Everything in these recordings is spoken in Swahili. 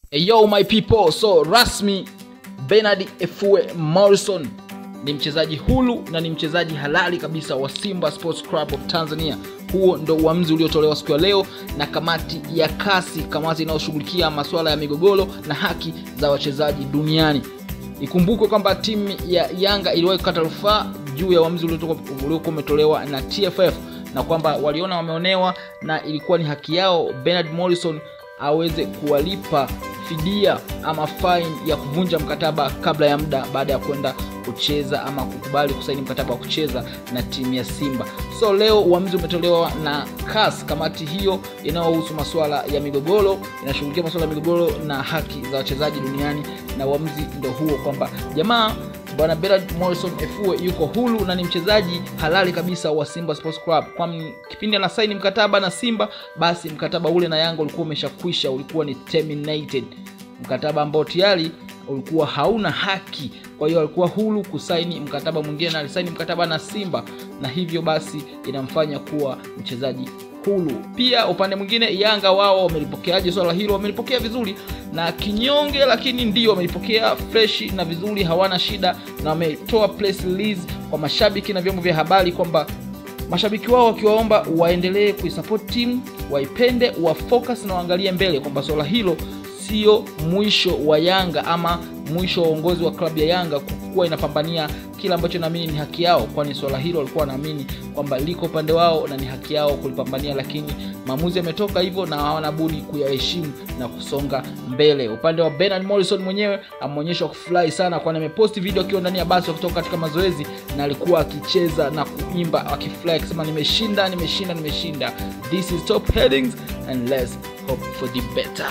Yo my people, so rasmi Bernard Efue Morrison ni mchezaji huru na ni mchezaji halali kabisa wa Simba Sports Club of Tanzania. Huo ndo uamuzi uliotolewa siku ya leo na kamati ya kasi, kamati inayoshughulikia masuala ya migogoro na haki za wachezaji duniani. Ikumbukwe kwamba timu ya Yanga iliwahi kukata rufaa juu ya uamuzi uliokuwa umetolewa na TFF na kwamba waliona wameonewa na ilikuwa ni haki yao Bernard Morrison aweze kuwalipa fidia ama fine ya kuvunja mkataba kabla ya muda baada ya kwenda kucheza ama kukubali kusaini mkataba wa kucheza na timu ya Simba. So leo uamuzi umetolewa na CAS, kamati hiyo inayohusu masuala ya migogoro, inashughulikia masuala ya migogoro na haki za wachezaji duniani, na uamuzi ndo huo kwamba jamaa bwana Bernard Morrison Efue yuko huru na ni mchezaji halali kabisa wa Simba Sports Club. Kwa kipindi anasaini mkataba na Simba, basi mkataba ule na Yanga ulikuwa umeshakwisha, ulikuwa ni terminated, mkataba ambao tayari ulikuwa hauna haki. Kwa hiyo alikuwa huru kusaini mkataba mwingine, na alisaini mkataba na Simba, na hivyo basi inamfanya kuwa mchezaji huru. Pia upande mwingine, Yanga wao wamelipokeaje swala hilo? Wamelipokea vizuri na kinyonge, lakini ndio wamelipokea fresh na vizuri, hawana shida, na wametoa press release kwa mashabiki na vyombo vya habari kwamba mashabiki wao wakiwaomba waendelee kuisupport timu, waipende, wafocus na waangalie mbele, kwamba swala hilo sio mwisho wa Yanga ama mwisho wa uongozi wa klabu ya Yanga kuwa inapambania kile ambacho naamini ni haki yao, kwani swala hilo walikuwa wanaamini kwamba liko upande wao na ni haki yao kulipambania, lakini maamuzi yametoka hivyo na hawana budi kuyaheshimu na kusonga mbele. Upande wa Bernard Morrison mwenyewe ameonyesha kufurahi sana, kwani ameposti video akiwa ndani ya basi wakitoka katika mazoezi na alikuwa akicheza na kuimba akifurahi akisema, nimeshinda, nimeshinda, nimeshinda. This is top headings and let's hope for the better.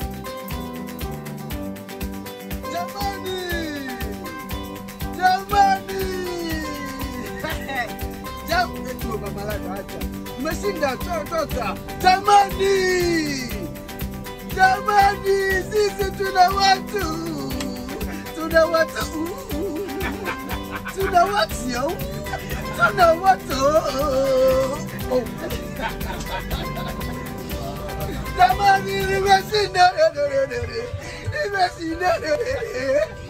Umeshinda, toka jamani, jamani, sisi tuna watu, tuna watu, tuna watu, tuna watu. Jamani, nimeshinda, nimeshinda